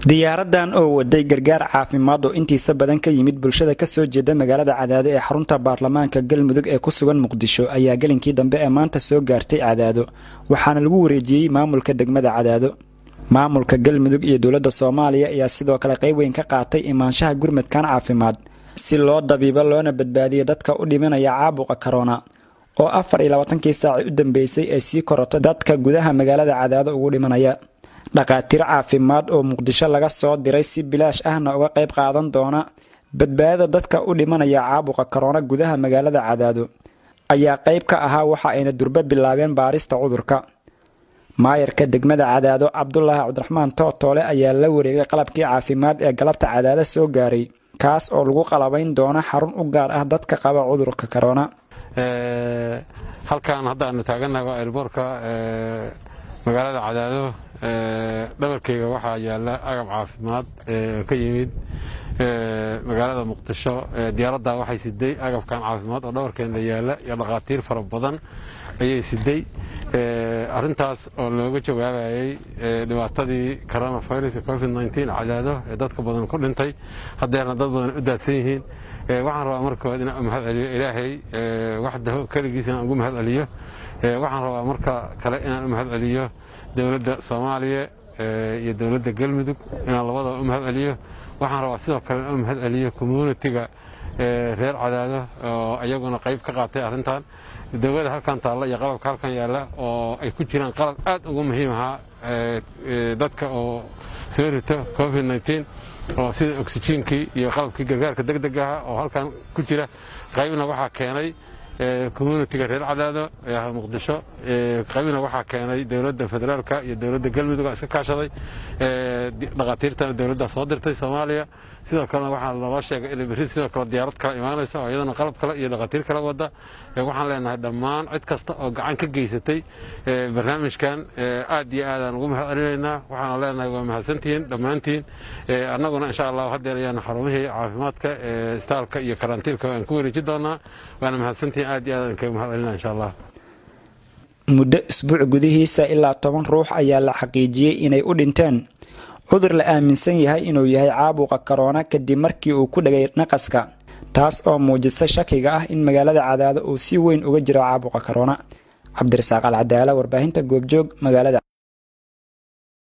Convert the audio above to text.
diyaaradan oo waday gargaar caafimaad oo intiisa badan ka yimid bulshada kasoo jeeda magaalada cadaado ee xarunta baarlamaanka galmudug ee ku sugan muqdisho ayaa gelinkii dambe ee maanta soo gaartay cadaado waxaana lagu wareejiyey maamulka degmada cadaado maamulka galmudug iyo dowladda soomaaliya ayaa sidoo kale qayb weyn ka qaatay imaanshaha gurmadkan caafimaad si loo dabiibo loona badbaadiyo dadka u dhimanaya caabuqa korona oo afar iyo labaatankii saaci u dambeysay ay sii korotay dadka gudaha magaalada cadaado ugu dhimanaya dhaqaatiir caafimaad oo muqdisho laga soo diray si bilaash ahna uga qayb qaadan doona badbaadada dadka u dhimanaya caabuqa korona gudaha magaalada cadaado ayaa qayb ka ahaa waxa ayna durbo bilaabeen baarista cudurka maayarka degmada cadaado cabdulaahi cabdiraxmaan tootoole ayaa la wareegay qalabkii caafimaad ee galabta cadaado soo gaaray kaas oo lagu qalabayn doono xarun u gaar ah dadka qaba cudurka korona halkan hadda aanu taaganahay waa elboorka magaalada cadaado dhabarkeyga waxaa yaala agab caafimaad ka yimid magaalada muqdisho diyaaradda waxay siday agabkan caafimaad oo dhabarkeena yaala iyo dhakhaatiir fara badan ayay siday arintaas oo looga jawaabayay dhibaatadii coronavirus covid nteen cadaado ee dadka badan ku dhintay haddeerna dad badan u daadsan yihiin waxaan rabaa markood inaan u mahad celiyo ilaahay waxdaho keligiis inaan ugu mahad celiyo waxaan rabaa marka kale inaan u mahad celiyo dowladda soomaaliya iyo dowladda galmudug inaan labadaba u mahad celiyo waxaan rabaa sidoo kale inaan u mahad celiyo communitiga reer cadaado oo iyaguna qayb ka qaatay arrintan dowladda halkan taalla iyo qalabka halkan yaalla oo ay ku jiraan qalab aad ugu muhiim ahaa dadka oo soo rito covid nteen oo sida oxyjiinkii iyo qalabkii gargaarka deg deg aha oo halkan ku jira qaybna waxaa keenay communitiga reer cadaado ee muqdisho qaybna waxaa keenay dowladda federaalka iyo dowladda galmudug iska kaashaday dhakhaatiirtana dowladda soo dirtay soomaaliya sidoo kalena waxaa naloo sheegay inay berri sidoo kale diyaarad kale imaanaysa oo iyadana qalab kale iyo dhakhaatiir kale wada waxaan leenahay dhammaan cid kasta oo gacan ka geysatay barnaamijkan aad iyo aadaan ugu mahad celinaynaa waxaana leenahay waa mahadsantihiin dhammaantiin annaguna insha allahu haddeer ayaana xarumihii caafimaadka istaalka iyo karantiilka aan ku wareeji doonaa waana mahadsantihiin aad iyo aadaan kaga mahad celinaa insha allah muddo isbuuc gudihiisa ilaa toban ruux ayaa la xaqiijiyey inay u dhinteen cudur la aaminsan yahay inuu yahay caabuqa korona kadib markii uu ku dhagay naqaska taas oo muujisay shakiga ah in magaalada cadaado uu si weyn uga jiro caabuqa korona cabdirasaaq alcadaala warbaahinta goobjoog magaalada